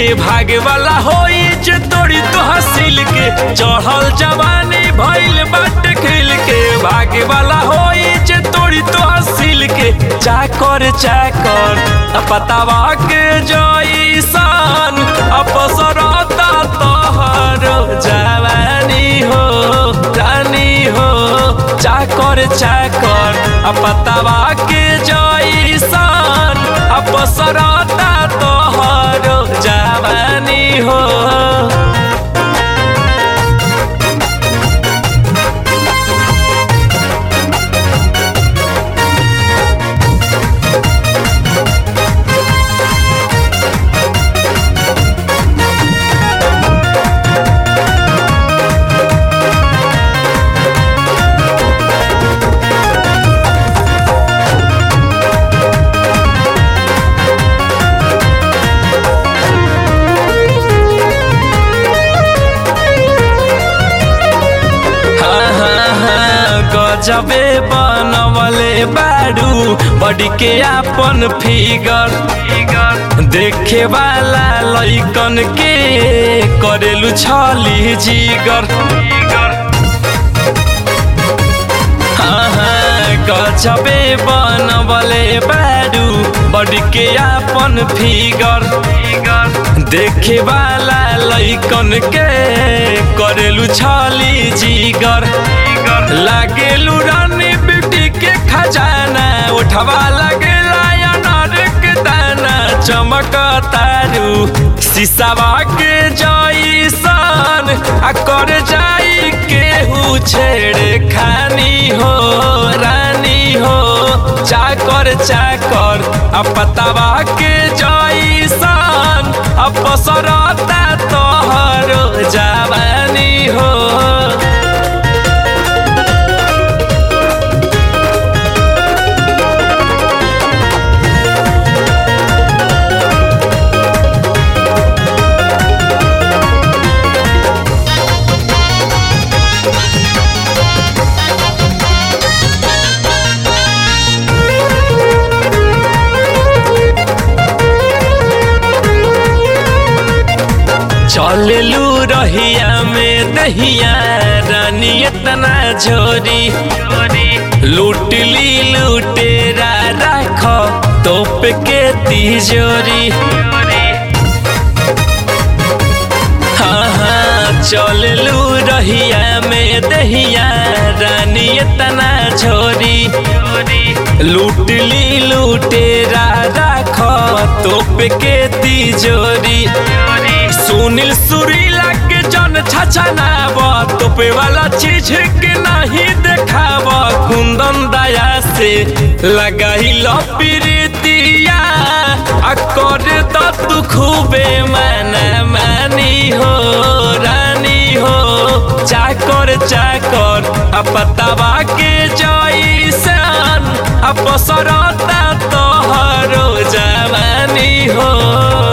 भागे वाला होई जे तोड़ी तो हसील के चढ़ल जवानी भइल बाटे खिल के भागे वाला होई जे तोड़ी तो हसील के चाकर चाकर पतावा के जईसन अपसरता तोहर जवानी हो रानी हो चाकर चाकर पतावा के जईसन अपसरता तोहर जवानी हो गजबे बनवले बारू बड़ी के आपन फिगर देखे वाला लइकन के करेलु छली जिगर हाँ हाँ गजबे बनवले बारू बड़ी के आपन फिगर देखे वाला लइकन के करेलु छली जिगर लागेलू रानी बेटी के खजाना उठवा लगेला अनार के दाना चमक तारू शीशावा के जईसन आ कर जाई केहू छेड़े खानी हो रानी हो चाकर चाकर आ पतावा के जईसन अपसरता तोहर जवानी हो चललू रहिया में दहिया रानी इतना झोरी लूटली लूटेरा राख तोप के तिजोरी हाँ हाँ चललू रहिया में दहिया रानी इतना झोरी लूटली लूटेरा राख तोप के तिजोरी सुनील सुरीला के जन छछनाव तोपे वाला चीज के नहीं देखाव कुंदन दया से लगाई प्रीतिया आ कर द तू खूबे माना मानी हो रानी हो चाकर चाकर आ पतावा के जईसन आ पसरता तोहरो जवानी हो